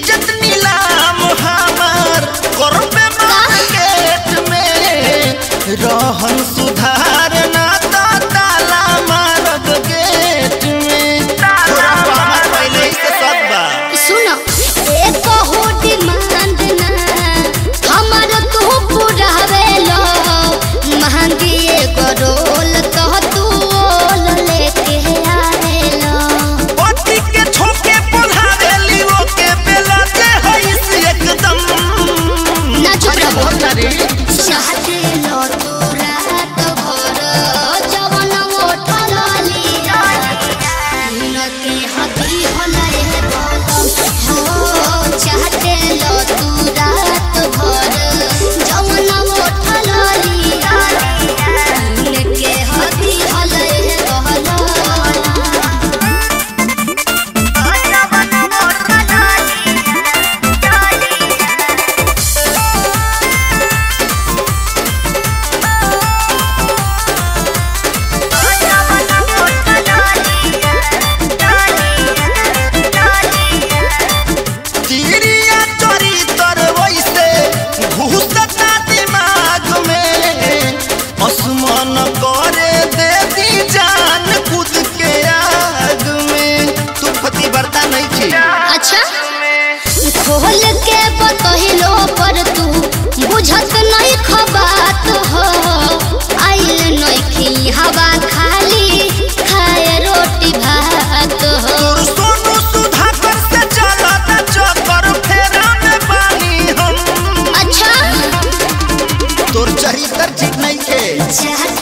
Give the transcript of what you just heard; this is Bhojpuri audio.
इज्जत नीलाम हमार करबे मार्केट में रहन सुधार ना तो ताला मारब गेट में थोड़ा हमार पहले ही से सब बा सुनो एक हो डिमांड ना हमर तू पूरा वेलो महंगी एगो रोल तो तू ओल लेके आवेलो पति के छोके पढ़ावेली ओके बेला जे हई से एकदम ना चुप रहो। बहुत सारी चाहते लो तू रात भर जवन उठल लिया के हकी होले बलम हो चाहते लो तू रात भर जवन उठल लिया के हकी होले बलम तिरिया चोरी तर वैसे घुसता दिमाग में असमान करे दे दी जान खुद के आग में तू पति बरता नहीं थी अच्छा खोल के बतहिलो पर तू बुझत नहीं खबात हो आइल नहीं खी हवा खाली खाए रोटी भात हो तोर सोनू सुधाकर से चलता चक्कर फेरा में पानी हम अच्छा तोर चरित्र ठीक नहीं के चाहत